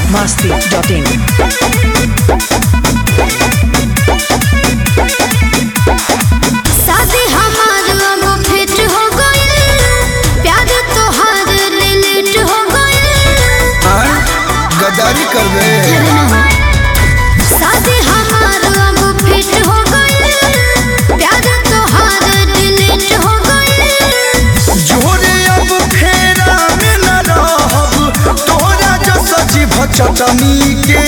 biharmasti.in शादी हमार अब फिट हो गइल प्यार तोहार लेट हो गइल हाँ? गद्दारी कर रहे शादी हमार अब फिट हो गइल प्यार तोहार लेट हो गइल जोरे अब फेरा में न रहब तोरा जो सजीव चटनी के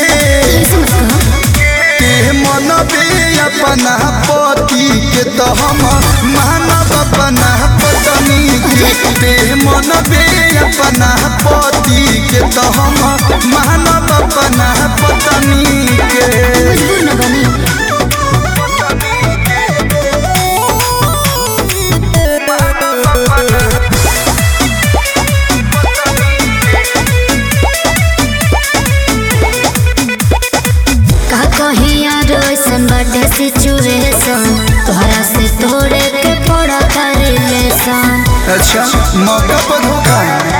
ते मनबे अपना पति के तो हम मानब अपना पत्नी के ते मनबे अपना पति के तो हम मानब अपना पत्नी के मजबूर न बनी का कहीं यार ऐसन बाटे सिचुएशन तोहरा से तोड़े के पड़ा रिलेशन अच्छा मौका पर धोखा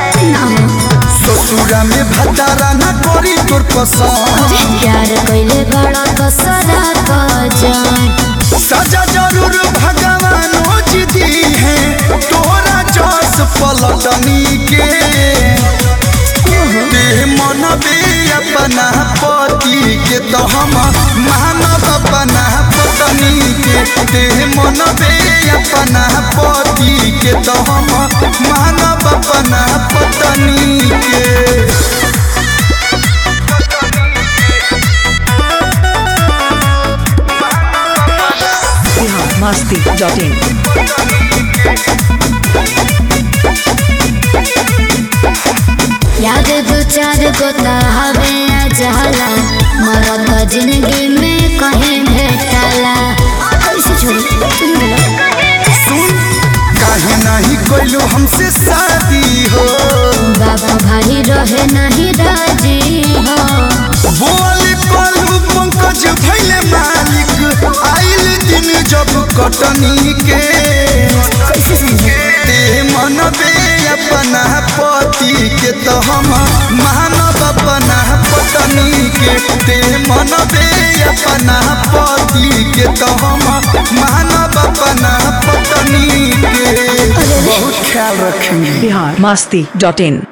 ससुरा में भतारा न करी तोर पसंद प्यार कैले बड़ा कसरा जान सजा जरूर भगवान दी है तोरा जस पलटनी के ते मनबे अपना पति के तो हम मानब अपना पत्नी के ते मनबे अपना पति के तो हम मानब अपना पत्नी के biharmasti.in याद दो चार गोता हवे अजहला मरत जिंदगी में कहीं भेटला कैसे छोड़ी तुम बोलो सुन काहे नहीं कोइलो हमसे शादी हो बाबा भाई रहे नहीं राजी हो बोली पलू पंकज भैले मालिक आइल दिन जब कटनी के कैसे समझे ते मनबे अपना पति के तो हम मानब अपना पत्नी के ते मनबे अपना पति के तो हम मानब अपना पत्नी के बहुत ख्याल रखेंगे biharmasti.in